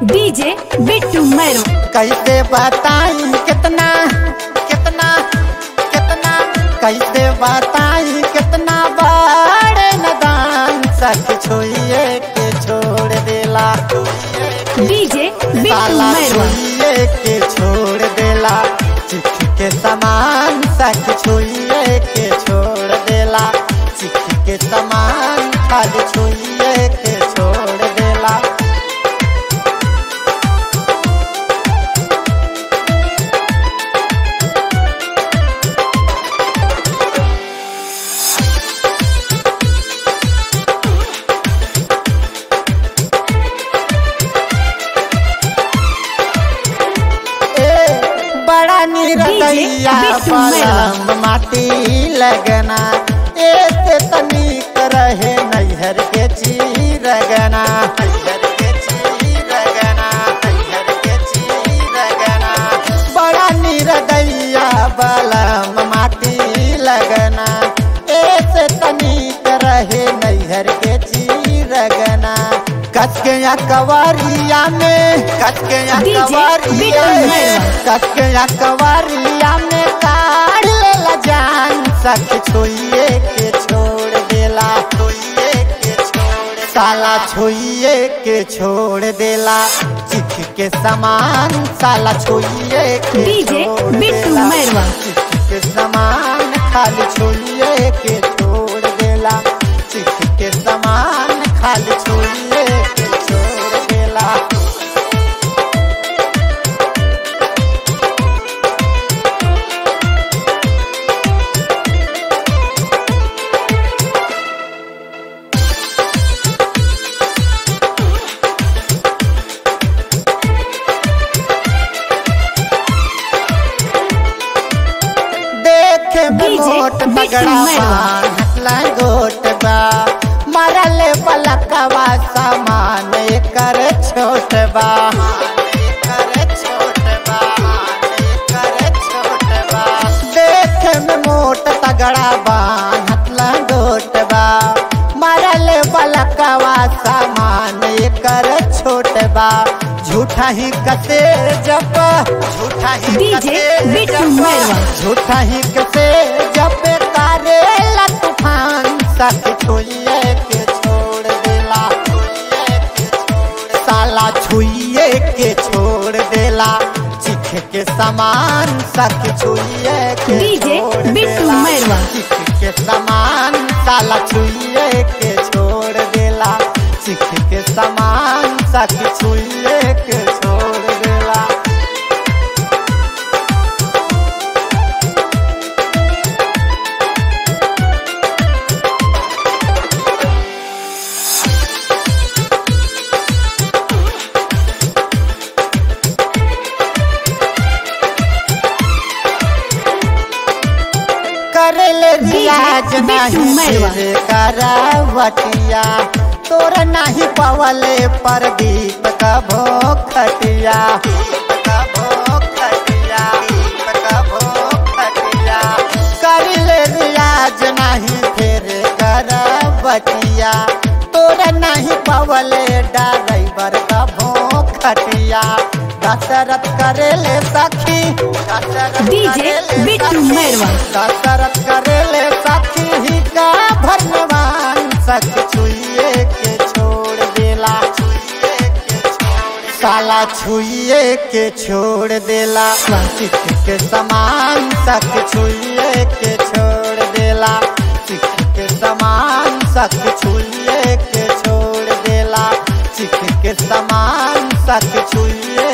DJ Bittu मैरो कैसे बताई कितना कितना कितना कैसे बताई कितना बड़े नदान सख छुइए के छोड़ देला डीजे बिट्टू साला मैरो छुइए के छोड़ देला चिट्ठ के समान सख छुइए के छोड़ देला चिट्ठ के समान खाली छुइए के छोड़ देला ए बड़ा निरदैया बिट्टू मैरवा। पलम माटी लगना ऐसे तनिक रहे नैहर के चीरगना नैहर के चीरगना नैहर के चीरगना बड़ा निरदैया बलम माटी लगना ऐसे तनिक रहे नैहर के चीरगना कस के या कवरिया में कस के या डीजे कवरिया बिट्टू में मैरवा। कस के या कवरिया में काढ़ लेला जान सख छुइए के छोड़ देला छुइए के छोड़ साला छुइए के छोड़ देला चिख के समान साला छुइए के डीजे छोड़ बिट्टू देला। मैरवा। चिख के समान खाली छुइए के छोड़ देला चिख के समान खाली छुइए के छोड़ देला देखे में डीजे मोट बिट्टू पगड़ा मैरवा। हसला गोट बा मरल पलकवा सामान कर छोट बा एकर छोट बा, एकर छोट बा। देखे में मोट तगड़ा बा हसला गोट बा मरल पलकवा सामान कर छोट बा झूठा ही कसे जब झूठा ही डीजे कसे बिट्टू जब मैरवा। झूठा ही कसे जब करे तूफान सख छुइए के छोड़ देला छुइए के छोड़ साला छुइए के छोड़ देला चिख के समान सख छुइए के डीजे छोड़ बिट्टू देला। मैरवा। चिख के समान साला छुइए के छोड़ देला चिख के समान सख छुइए के छोड़ देला करले रियाज बिट्टू नहीं मैरवा। सिर करावटिया तोर नहीं पवले प्रदीप कभो खटिया करले रियाज नहीं फिर करावटिया तोर नहीं पवले ड्राइवर कभो खटिया दशरथ करेले सखी दशरथ डीजे करेले बिट्टू सखी। मैरवा। कसरत करेले सखी ही का भगवान सख छुइए के छोड़ देला छुइए के छोड़ साला छुइए के छोड़ देला सिख के समान सख छुइए के छोड़ देला सिख के समान सख छुइए के छोड़ देला सिख के समान सख छुइए